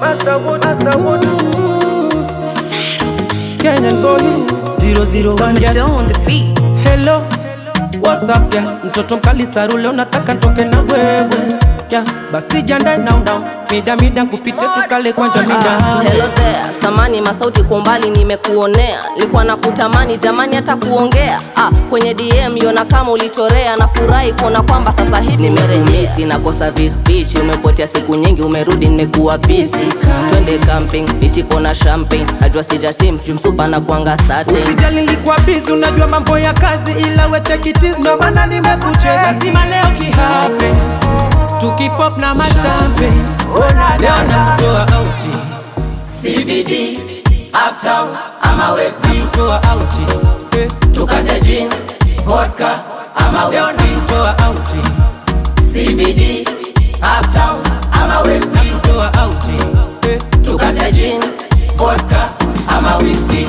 Kenyan boy 001 yeah. on the beat. Hello, what's up yeah? Mtoto mkali sarule unataka ntoke na wewe yeah. Basi jiandae now now, mida mida kupite tukale kwanja mida Ah, hello there, samani masauti kwa umbali nimekuonea, likuwa na kutamani jamani hata kuongea ah, kwenye DM yona kama ulichorea, nafurahi kuona kwamba sasa hivi nimerejea, nakosa vis beach, umepotea siku nyingi, umerudi nimekuwa busy, twende camping, bichipo na champagne, najua sijasim jumsupa na kuanga satin Usijali nilikuwa busy, unajua mambo ya kazi, ila we take it easy, ndo maana nimekucheka. Lazima leo kihape, tukipop na mashampe, ona leo nakutoa auti, CBD, uptown ama west toa auti, eh, tukate gin, vodka ama leo nakutoa auti, CBD, uptown ama west toa auti, eh, tukate gin, vodka ama whisky.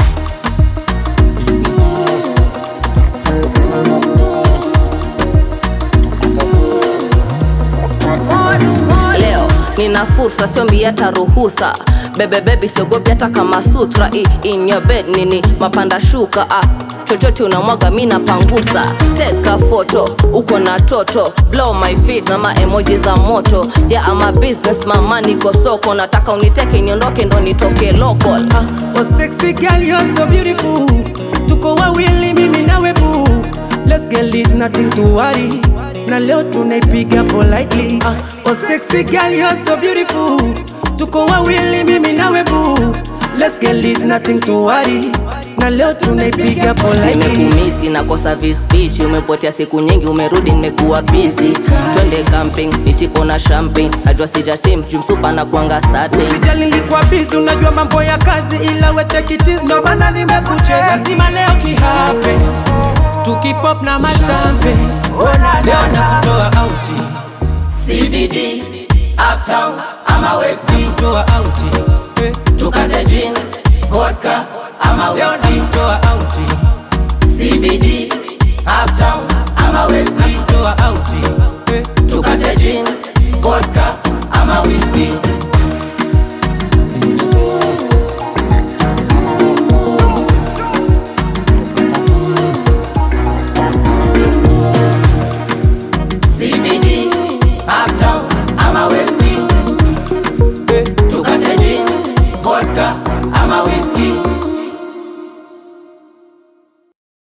Leo nina fursa, siombi hata ruhusa. Bebe bebi, siogopi hata kama sutra. I, in your bed nini mapanda shuka ah. chochote unamwaga mi napangusa teka foto uko na toto blow my feet na maemoji za moto ya yeah, ama business mama niko soko nataka uniteke niondoke ndo nitoke local ah, oh sexy girl you're so beautiful, tuko wawili mimi nawe boo, let's get lit nothing to worry, na leo tunaipiga politely, ah, oh sexy girl you're so beautiful, tuko wawili mimi nawe boo, let's get lit nothing to worry, na leo tunaipiga politely. nimekumisi nakosa vis beach umepotea siku nyingi umerudi nimekuwa busy twende camping ichipo na champagne najua sijasim jumsupa na kuanga satin Sijali nilikuwa busy, unajua mambo ya kazi, ila we take it easy, ndo maana nimekucheka. Lazima leo kihape, tukipop na mashampe, ona leo nakutoa auti, CBD uptown ama west toa auti, eh, tukate gin vodka ama leo whisky nakutoa auti, CBD uptown